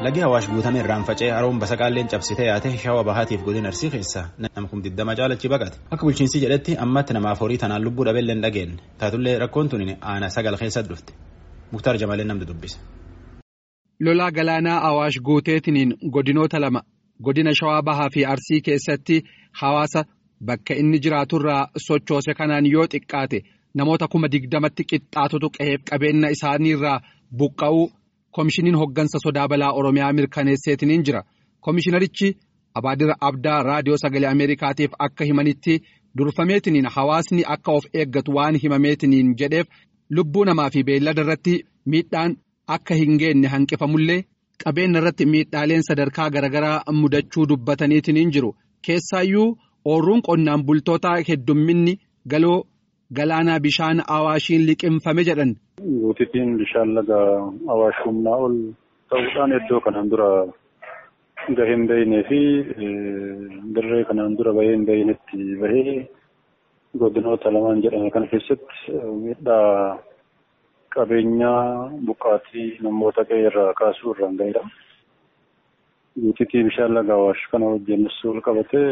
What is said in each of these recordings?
Lagi Awaash guutame irraan faca'ee haroon basaqaalleen cabsitee yaate shawa bahaatiif godina arsii keessa nama kum digdama caalachi baqate. Akka bulchiinsi jedhetti ammatti namaaf horii tanaan lubbuu dhabeellee hin dhageenye. Taatullee rakkoon tuni aana sagal keessatti dhufte. Muktaar Jamalee namni dubbise. Lolaa galaanaa Awaash guuteetiniin godinoota lama godina shawaa bahaa fi arsii keessatti hawaasa bakka inni jiraaturraa sochoose kanaan yoo xiqqaate namoota kuma digdamatti qixxaatutu qe'eef qabeenya isaaniirraa buqqa'uu. Komishiniin hoggansa sodaa balaa Oromiyaa mirkaneesseetiniin jira. Komishinarichi Abaadira Abdaa Raadiyoo Sagalee Ameerikaatiif akka himanitti durfameetiniin hawaasni akka of eeggatu waan himameetiniin jedheef lubbuu namaa fi beellada irratti miidhaan akka hin geenye hanqifamullee qabeenya irratti miidhaaleen sadarkaa garaagaraa mudachuu dubbataniitiniin jiru. Keessaayyuu ooruun qonnaan bultootaa heddumminni galoo galaanaa bishaan awaashiin liqimfame jedhan. Guutittiin bishaan laga awaash humnaa ol ta'uudhaan iddoo kanaan dura gahee hin beeknee fi dirree kanaan dura bahee hin beeknetti bahee godinoota lamaan jedhame kana keessatti miidhaa qabeenyaa buqqaatii namoota qe'ee irraa kaasuu irraan gahedha. Guutittii bishaan laga awaash kana hojjennis wal qabatee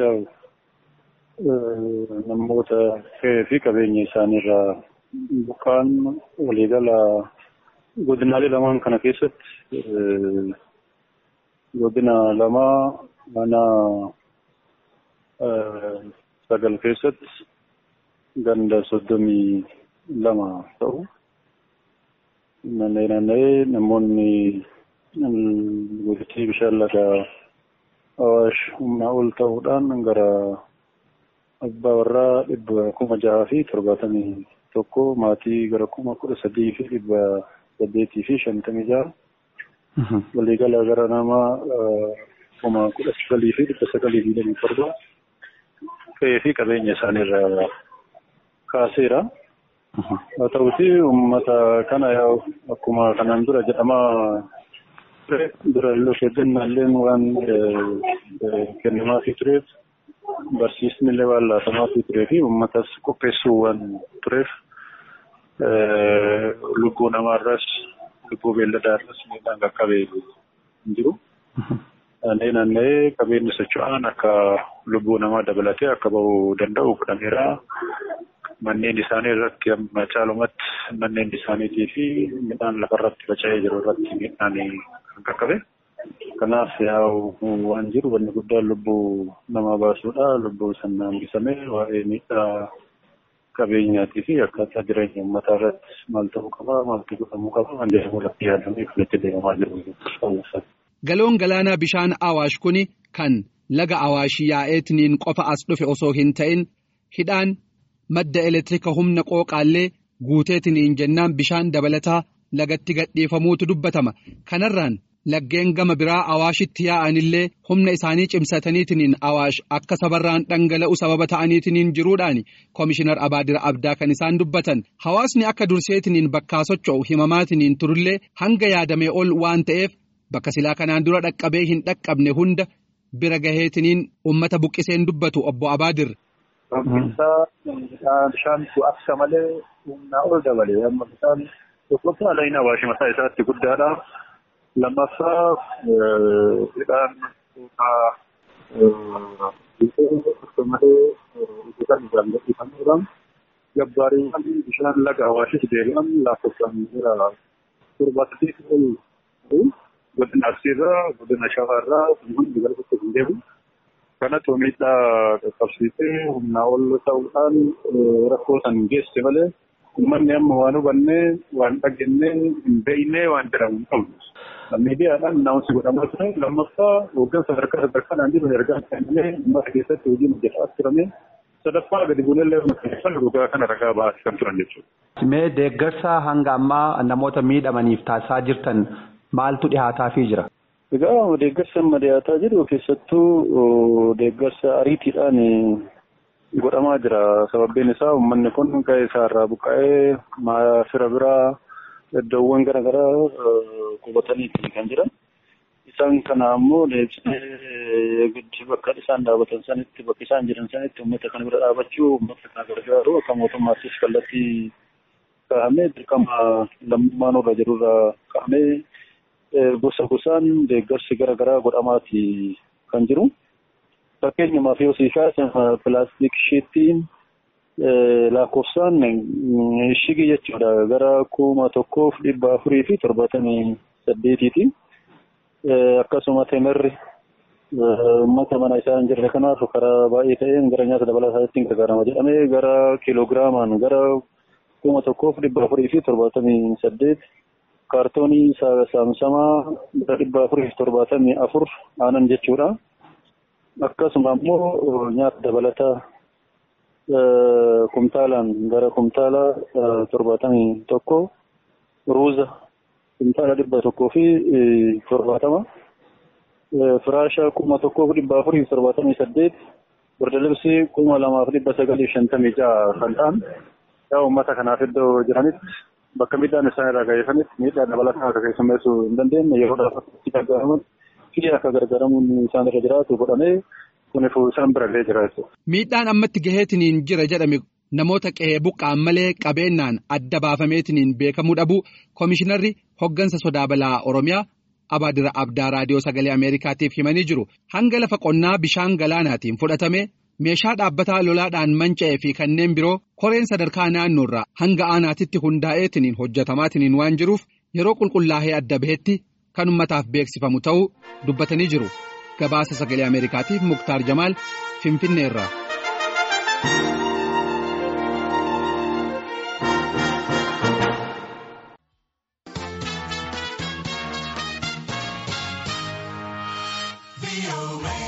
namoota qe'ee fi qabeenya isaaniirraa buqqaan waliigala godinaalee lamaan kana keessatti godina lamaa mana sagal keessatti ganda soddomii lama ta'u naanna'ee naanna'ee namoonni guutuu bishaan laga awaash humnaa ol ta'uudhaan gara abbaa warraa dhibba kuma jahaa fi torbaatamii tokko maatii gara kuma kudha sadii fi dhibba saddeetii fi shantamii jaha waliigala gara nama kuma kudha sagalii fi dhibba sagalii fi lamii torba qe'ee fi qabeenya isaaniirraa kaaseera. Haa ta'uti uummata kana akkuma kanaan dura jedhamaa dura illee keeddannaalleen waan kennamaafii tureef barsiisni illee waan laatamaafii turee fi uummatas qopheessuu waan tureef lubbuu namaarras lubbuu beelladaarras miidhaan qaqqabee hin jiru. Naannee naanna'ee qabeenyi socho'aan akka lubbuu namaa dabalatee akka bahuu danda'u godhameera. Manneen isaanii irratti amma caalumatti manneen isaaniitii fi midhaan lafarratti faca'ee jiru irratti miidhaan kan qaqqabe. Kanaaf yaa'u waan jiru wanni guddaan lubbuu namaa baasuudha. Lubbuu sana hambisamee waa'ee miidhaa qabeenyaatii fi akkaataa jireenya uummataa irratti maal ta'uu qaba, maaltu godhamuu qaba, waan jedhamu irratti yaadamee kan itti deemamaa jiru. Galoon galaanaa bishaan Awaash kuni kan laga Awaash yaa'eetiniin qofa as dhufe osoo hin ta'in hidhaan madda elektiriika humna qooqaallee guuteetiniin jennaan bishaan dabalataa lagatti gadhiifamuutu dubbatama. Kanarraan laggeen gama biraa awaashitti yaa'anillee humna isaanii cimsataniitiniin awaash akka sabarraan dhangala'u sababa ta'aniitiniin jiruudhaan koomishinar abaadira abdaa kan isaan dubbatan hawaasni akka durseetiniin bakkaa socho'u himamaatiniin turullee hanga yaadamee ol waan ta'eef bakka silaa kanaan dura dhaqqabee hin dhaqqabne hunda bira gaheetiniin ummata buqqiseen dubbatu obbo abaadir. Bishaan akka malee humnaa ol dabalee amma bishaan tokkoffaa laayina awaashi mataa isaatti guddaadha. lammaffaa hidhaan akkasumallee hojjetan irraan gadhiifamuudhaan gabbaariiwwan bishaan laga awaashis deebi'an lakkoofsaan jira torba saddeet ol godina arsiirraa godina shawaarraa hundi gara tokko hin deemu. Kanatu miidhaa qaqqabsiisee humnaa ol ta'uudhaan rakkoo san geesse malee uummanni amma waan hubannee waan dhagennee hin beeknee waan jedhamu hin qabnu. miidiyaadhaan naawunsi godhamaa ture lammaffaa hooggansa sadarkaa sadarkaadhaan jiru ergaa kennamee uummata keessatti hojiin hojjetaa turame sadaffaa gadi buunellee murteessan dhugaa kana ragaa ba'aa kan turan jechuudha. Mee deeggarsa hanga ammaa namoota miidhamaniif taasisaa jirtan maaltu dhihaataafii jira? Egaa deeggarsa amma dhiyaataa jiru keessattuu deeggarsa ariitiidhaan godhamaa jira. Sababiin isaa uummanni kun ga'ee isaarraa buqqa'ee fira biraa iddoowwan garaagaraa qubatanii kan jiran. Isaan kana ammoo deebisee guddi bakka isaan dhaabatan sanitti bakka isaan jiran sanitti uummata kana bira dhaabachuu uummata kana gargaaru akka mootummaattis kallattii kaa'amee dirqama lammummaan irra jirurra kaa'amee gosa gosaan deeggarsi gara garaa godhamaati kan jiru. Fakkeenyumaaf yoo siikaas pilaastik shiittiin lakkoofsaan shigii jechuudha gara kuma tokkoof dhibba afurii fi torbaatamii saddeetiiti. Akkasuma temerri uummata mana isaa hin jirre kanaaf karaa baay'ee ta'een gara nyaata dabalataa ittiin gargaarama jedhamee gara kiilogiraamaan gara kuma tokkoof dhibba afurii fi torbaatamii saddeet kaartoonii saamsamaa gara dhibba afurii fi torbaatamii afur aanan jechuudha. Akkasuma immoo nyaata dabalataa kumtaalaan gara kumtaala torbaatamii tokko ruuza kumtaala dhibba tokkoo fi torbaatama. Firaasha kuma tokkoof dhibba afurii fi torbaatamii saddeet birdalibsii kuma lamaaf dhibba sagalii shantamii ja'a kan ta'an yaa uummata kanaaf iddoo jiranitti bakka miidhaan isaan irraa ga'eefanitti miidhaa dabalataa akka keessummeessuu hin dandeenye yeroodhaaf itti gargaaraman fi akka gargaaramuun isaan irra jiraatu godhamee kunifu isaan birallee jira jechuudha. Miidhaan ammatti gaheetiniin jira jedhame namoota qe'ee buqqaan malee qabeennaan adda baafameetiniin beekamuu dhabu koomishinarri hoggansa sodaa balaa Oromiyaa. Abaadira Abdaa Raadiyoo Sagalee Ameerikaatiif himanii jiru. Hanga lafa qonnaa bishaan galaanaatiin fudhatame meeshaa dhaabbataa lolaadhaan manca'ee fi kanneen biroo koreen sadarkaa naannoorraa hanga aanaatitti hundaa'eetiniin hojjetamaatiniin waan jiruuf yeroo qulqullaa'ee adda bahetti kan ummataaf beeksifamu ta'uu dubbatanii jiru. Gabaasa Sagalee Ameerikaatiif Muktaar Jamaal Finfinneerraa. away.